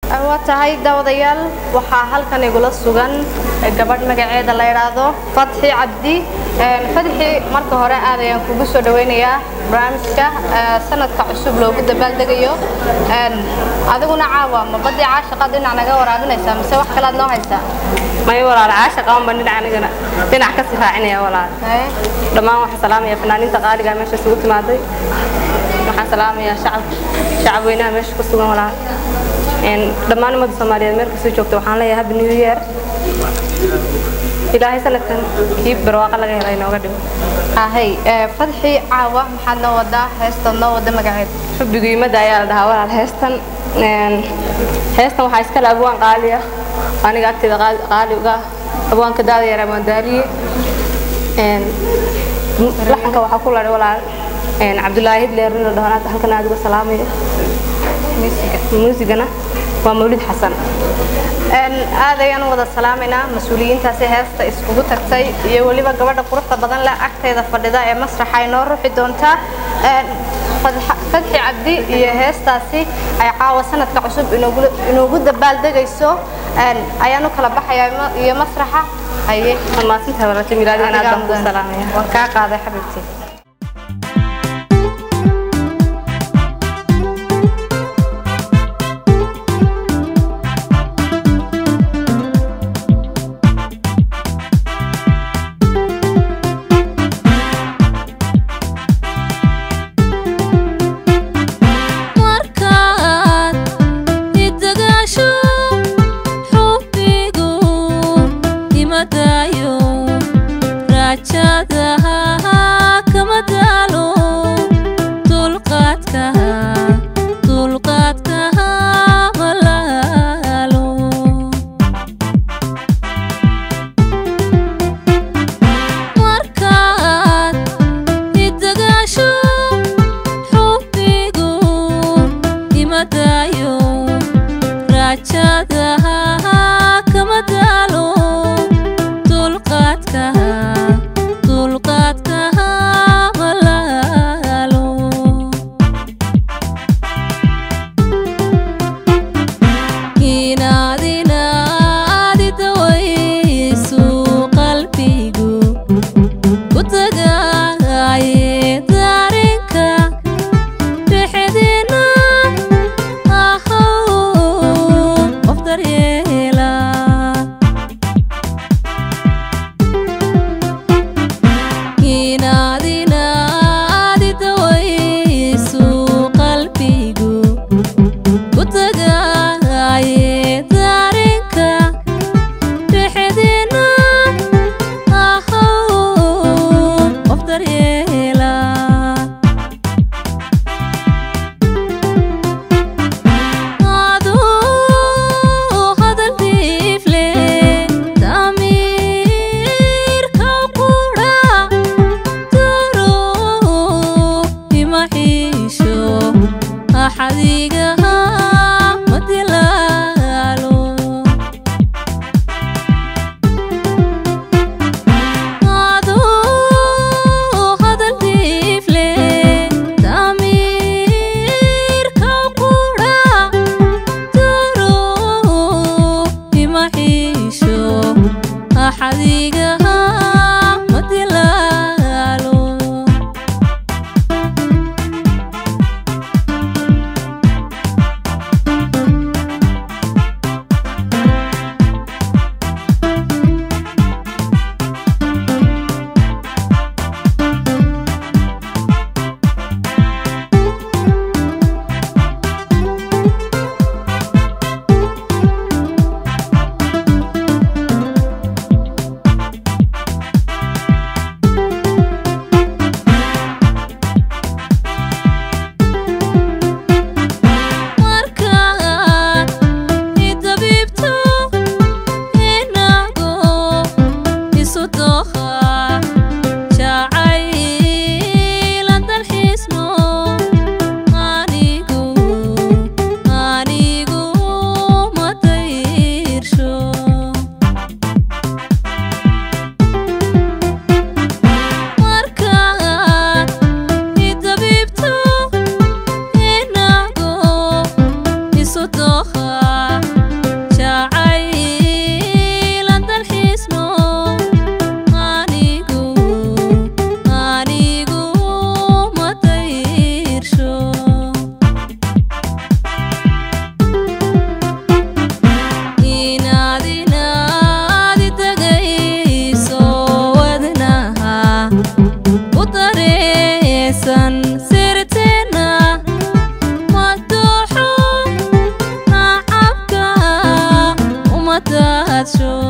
waa tahay daawadayaal waxaa halkan igula sugan gabadh magaceeda la yidhaahdo fatxi cabdi fatxi marka hore aad ayaan kugu soo dhawaynayaa barnaamijka sanadka cusub loogu dabaaldegayo adiguna caawa ma badii caashaqa dhinac naga waraabinaysaa mise wax kalaad noo haysaa may walaal caasha qaban baan dhinac anigana dhinac ka sii raacinaya walaal dhammaan waxaan salaamayaa fanaaniinta qaaliga meesha isugu timaaday waxaan salaamayaa shacab shacab weynaha meesha ku sugan walaal dhammaan ummadda soomaaliyeed meel kasoo joogta waxaan leeyahay happy new year ilaahay sanadkan kii barwaaqa laga helay nooga dhigo ahay fadxi caawa maxaad noo wadaa heestaad noo wada magaceed xubbigu yimada ayaa la dhahaa walaal heestan heestan waxaa iskale abwaan qaali ah aniga agteeda qaali uga abwaanka daada yar abwaan daaliye laxanka waxaa ku ladhay walaal cabdulaahi hidleer inuu dhaho halkan aad uga salaamayo muusigana waa mawlid xasan aad ayaan u wada salaamaynaa mas-uuliyiintaasi heesta iskugu tagtay iyo weliba gabadha quruxda badan leh agteeda fadhida ee masraxa ay noo ruxi doontaa fadxi cabdi iyo heestaasi ay caawa sanadka cusub inoogu dabaaldegayso ayaan u kala baxayaa iyo masraxa haye maasinta walaasha milaadigan aad baan kuu salaamaya waan kaa qaaday xabiibtii daadsho